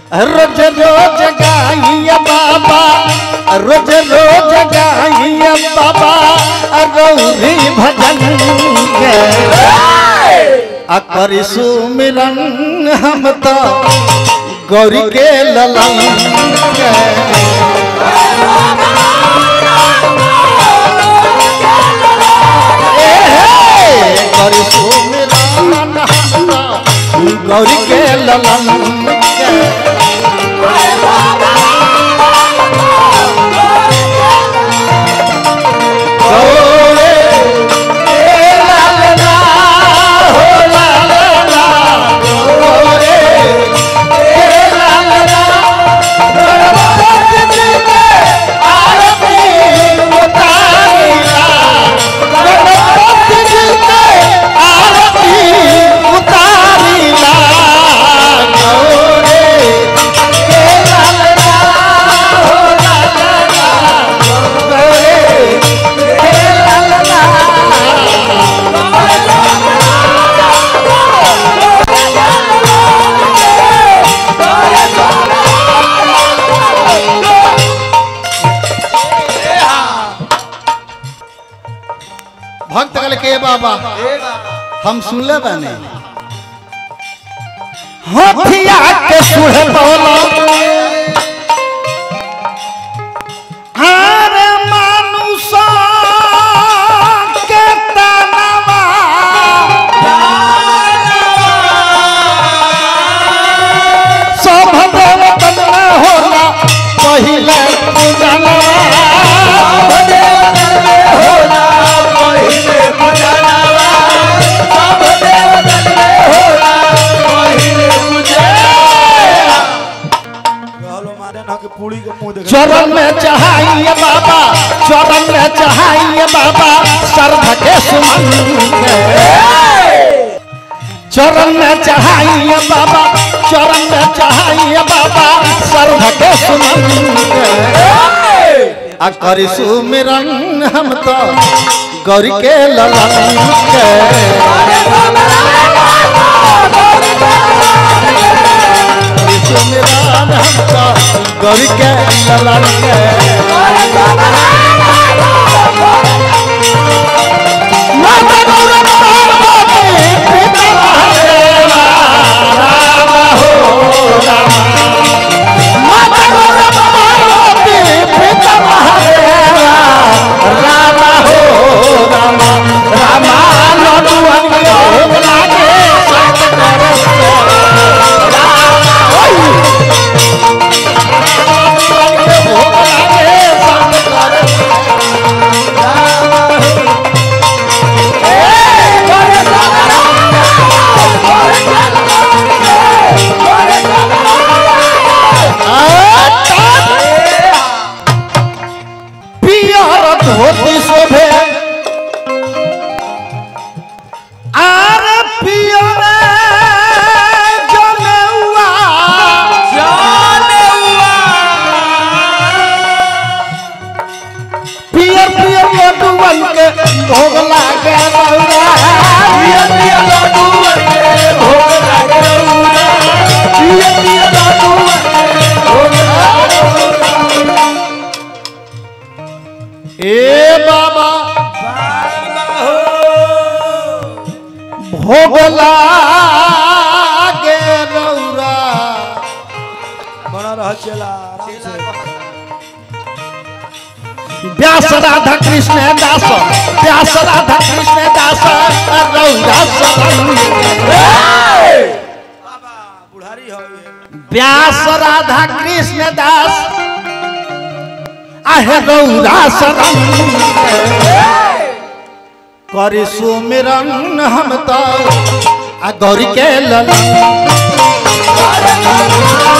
रोज रोज गाइया बाबा रोज रोज गाइया बाबा रौरी भजन के आ करी सुमिरन हम तो गौरी के ललन के ए हे, करी सुमिरन हम तो गौरी के ललन के गौरे ए लालना हो लालना गौरे ए लालना गणपति जी के आरती उतारिला गणपति जी के आरती उतारिला गौरे ए लालना हो लालना गौरे भक्त कल के बाबा हम सुनले बने होठिया के सुहे बोलो हर मानुषा के तनवा सब देवतन में होला पहिले पूजनवा कहलो मारे ना के पूरी के मुंह देख चरण में चढ़ाइए बाबा चरण में चढ़ाइए बाबा सर्व के सुमन चरण में चढ़ाइए बाबा चरण में चढ़ाइए बाबा सर्व के सुमन आ करी सुमिरन हम तो गौरी के ललन के करी सुमिरन हम तो गौरी के ललन के माता गौरा पार्वती पिता महादेवा राम हो राम माता गौरा पार्वती पिता महादेवा राम हो राम रामा लडुअन योग लागे सत करते भोग लागे सत करते पियर धोती शोभे आर पियर जनेउआ पियर पियर लड्डूवन के भोग लागे रउआ पियर पियर लड्डूवन के भोग लागे रउआ पियर पियर लड्डूवन के भोग लागे ए बाबा भोग लागे रउरा बना रह चला आराम से व्यास राधा कृष्ण दास व्यास राधा कृष्ण दास रउरा शरण बाबा बुढ़ारी हो ये व्यास राधा कृष्ण दास आहे रउरा शरण करी सुमिरन हम तो आ गौरी के ललन